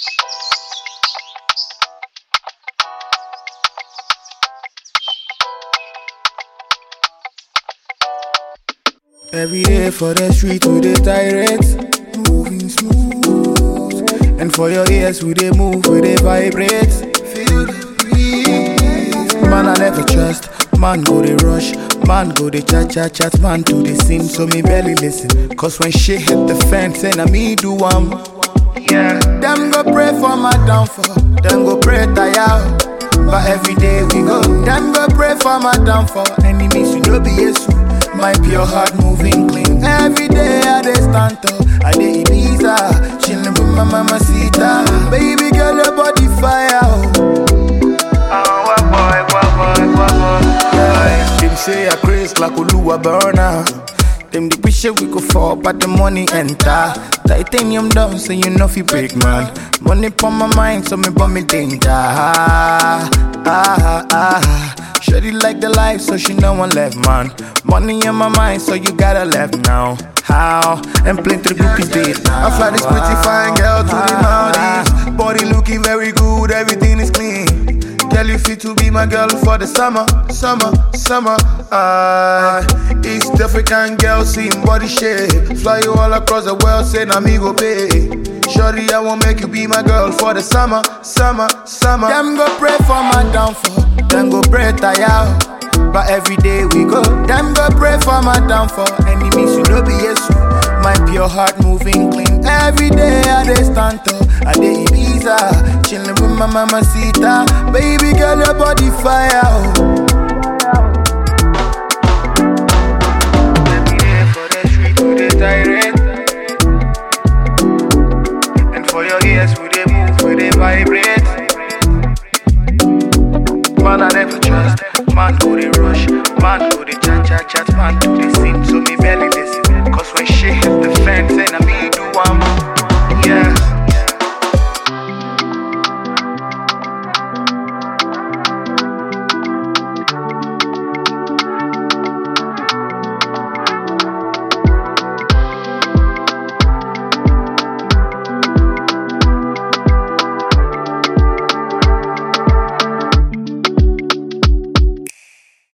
Every day for the street we dey tirade, moving smooth. And for your ears we dey move, we dey vibrate. Feel the breeze. Man I never trust, man go dey rush, man go dey chat chat chat, man to the scene, so me barely listen. Cause when shit hit the fan, say na me do am. Yeah, them go pray for my downfall, them go pray tire. But every day we go, them go pray for my downfall. Enemies, you know be Jesus. My pure heart moving clean. Every day I dey stand tall, I dey Ibiza, chillin' with my mama Sita. Baby girl, your body fire. Oh. Yeah. Them say I craze like Oluwa burner. Them the wish we go fall, but the money enter. Titanium down, so you know fi break man. Money pon my mind, so me bum me danger. Ah, ah, ah. Shorty like the life, so she know one left man. Money in my mind, so you gotta left now. How? And plenty groupies did now. I fly this pretty fine girl to the Maldives. Body looking very good, everything is clean. Girl, you fit to be my girl for the summer, summer, summer. Ah, East African girl, seeing body shape. Fly you all across the world, say na me go pay. Shorty, I won't make you be my girl for the summer, summer, summer. Them go pray for my downfall, them go pray tire. But every day we go, them go pray for my downfall. Enemies, you know be Jesus. My pure heart moving clean. Every day I dey stand tall, I dey Ibiza, chillin' with my mama Sita. Baby girl, your body fire. Oh. Every day for the street we dey tirade, and for your ears we dey move, we dey vibrate. Man I never trust, man go dey rush, man go dey cha cha cha,